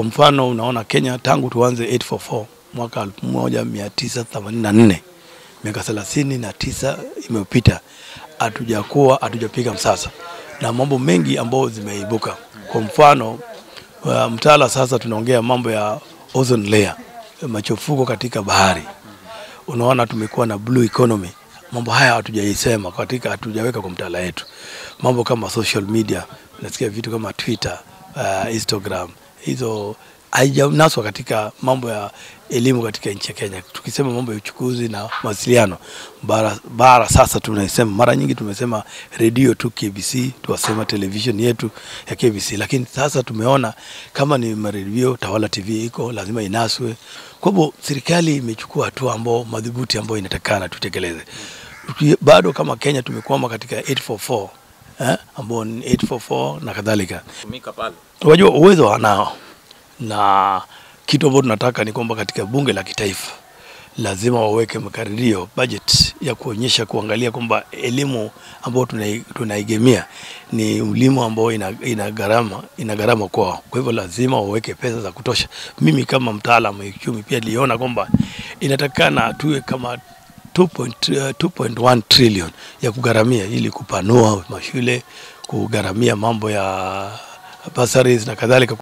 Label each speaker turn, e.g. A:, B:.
A: Kwa mfano unaona Kenya tangu tuanze 844 mwaka 1984 miaka thelathini na tisa imepita, hatujakuwa hatujapiga msasa na mambo mengi ambayo zimeibuka. Kwa mfano uh, mtaala sasa tunaongea mambo ya ozone layer, machafuko katika bahari. Unaona tumekuwa na blue economy, mambo haya hatujaisema katika, hatujaweka kwa mtaala yetu. Mambo kama social media, nasikia vitu kama Twitter, uh, Instagram, hizo haijanaswa katika mambo ya elimu katika nchi ya Kenya. Tukisema mambo ya uchukuzi na mawasiliano bara, bara sasa tunaisema mara nyingi tumesema redio tu KBC, tuwasema television yetu ya KBC, lakini sasa tumeona kama ni maredio Tawala TV iko lazima inaswe. Kwa hivyo serikali imechukua hatua ambao madhubuti ambayo inatakana tutekeleze. Tuki- Bado kama Kenya tumekwama katika 844 eh, ambao ni 844 na kadhalika
B: tumika pale.
A: Unajua uwezo wanao, na kitu ambacho tunataka ni kwamba katika bunge la kitaifa lazima waweke makadirio budget ya kuonyesha kuangalia kwamba elimu ambayo tunai- tunaigemea ni elimu ambayo ina, ina gharama ina gharama kwao. Kwa hivyo lazima waweke pesa za kutosha. Mimi kama mtaalamu wa uchumi pia niliona kwamba inatakana tuwe kama 2.1 2.1 trillion ya kugharamia ili kupanua mashule, kugharamia mambo ya bursaries na kadhalika.